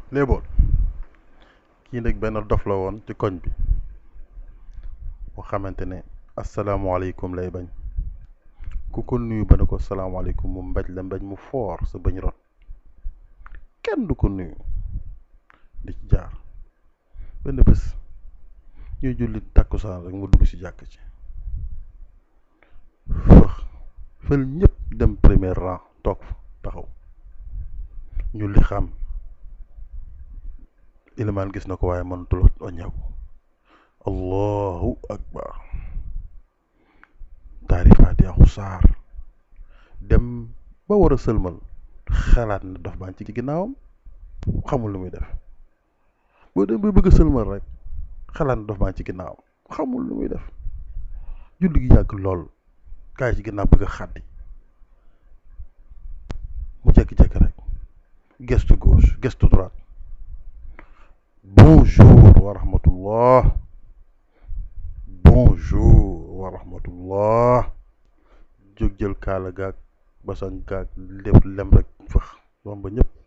léeboon kii nag benn dof la woon ci koñ bi boo xamante ne asalaamaaleykum lay bañ ku ko nuyu ba ne ko salaamaaleykum mu mbaj la mbaj mu foor sa bañ rot kenn du ko nuyu di ci jaar benn bés ñuy julli takkusaan rek mu dugg ci jàkk ci fëx fël ñëpp dem premier rang toog fa taxaw ñu li xam ilimaan gis na ko waaye mënatul oññeeku allahu akbar taari faatiha saar dem ba war a sëlmal xalaat na dof baan ci ginnaawam xamul lu muy def boo dem ba bëgg a sëlmal rek xalaat na dof baan ci ginnaawam xamul lu muy def julli gi yàgg lool kaay ci ginnaaw bëgg a xàddi mu jekki-jekki rek gestu gauche gestu droite bonjour wa rahmatullah bonjour wa rahmatullah jóg jël kaala gaag basan gaag lépp lem rek fëx moom ba ñëpp